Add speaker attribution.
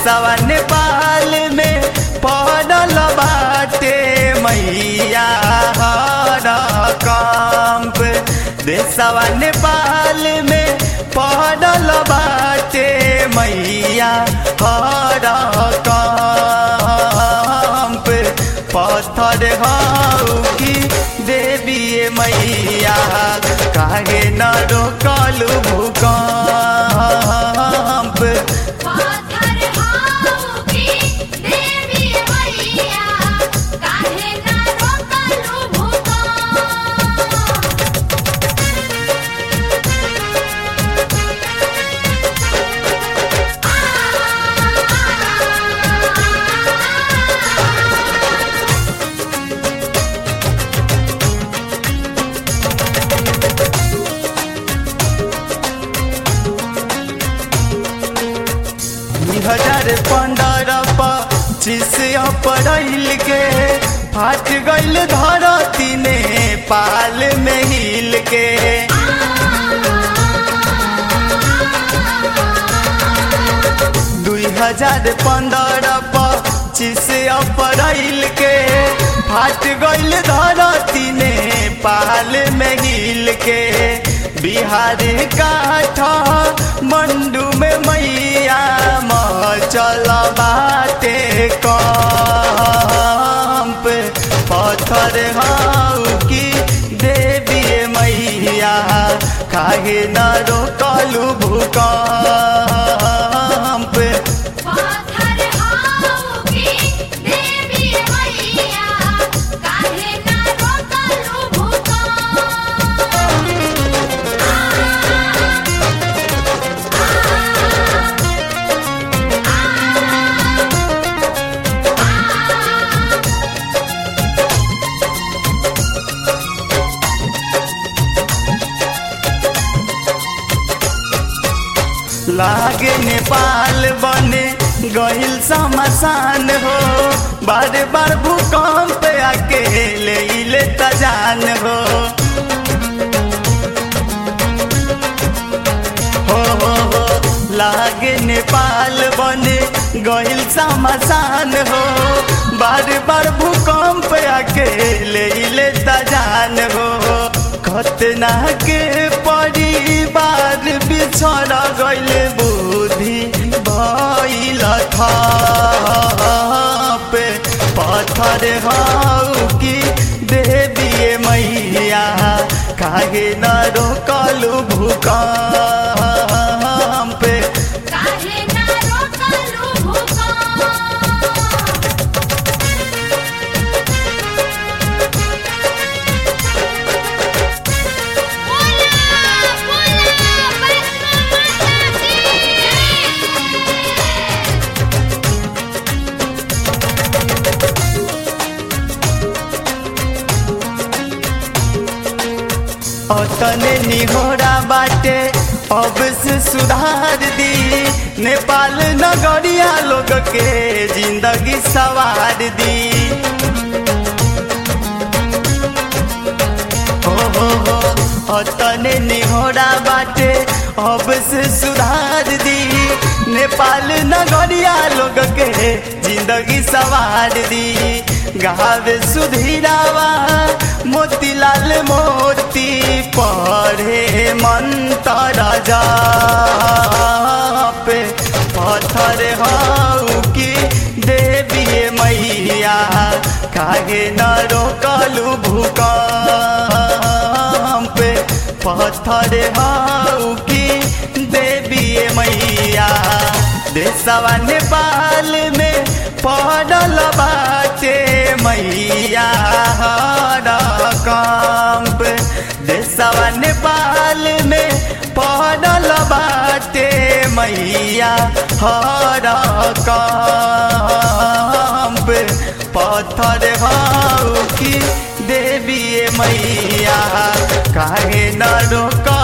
Speaker 1: देशवा नेपाल में पड़ल बाटे मैया हर कंप देशवा नेपाल में पड़ल बाटे मैया हर कंप पत्थर हऊ की देवी मैया काहे न रोकलू भूकंप
Speaker 2: पाथर हाऊ की देवी मैया काहे ना रोकलू भूकंप
Speaker 1: दू हजार पंद्रह पच्चीस अप्रैल के फाट गईल धरती ने पाल में हिल के दू हजार पंद्रह पच्चीस अप्रैल के फाट गईल धरती ने पाल में हिल के बिहार काठ मंडू में मैया मचल बाटे कंप पत्थर हाउ की देवी मैया काहे न रोकलू भूकंप
Speaker 2: पाथर हाऊ की देवी मैया काहे ना रोकलू भूकंप
Speaker 1: लागे नेपाल बने गहिल समसान हो बार बार भूकंप आके ले ले तजान हो हो हो हो लागे नेपाल बने गहिल समसान हो बार बार भूकंप आके ले ले तजान हो खतना के परिवार बिछड़ गइल बुद्धि भइल थाप पत्थर हौ कि देवी मैया काहे न रोकलू भूकंप
Speaker 2: काहे ना रोकलू भूकंप बोला बोला वैष्णो माता की जय
Speaker 1: अतने निहोरा बाटे अब से सुधार दी नेपाल नगरिया लोग के जिंदगी सवार दी हो हो हो अतने निहोरा बाटे अब से सुधार दी नेपाल नगरिया लोग के जिंदगी सवार दी गावे सुधीरावा मोतीलाल मोती पढ़े मंतर जाप पत्थर हऊ की देवी मैया काहे न रोकलू भूकंप पत्थर हऊ की देवी मैया देशवा नेपाल में पड़ल बाटे मैया हर कंप देशवा नेपाल में पड़ल बाटे मैया हर कंप पत्थर हऊ की देवी मैया काहे न रोक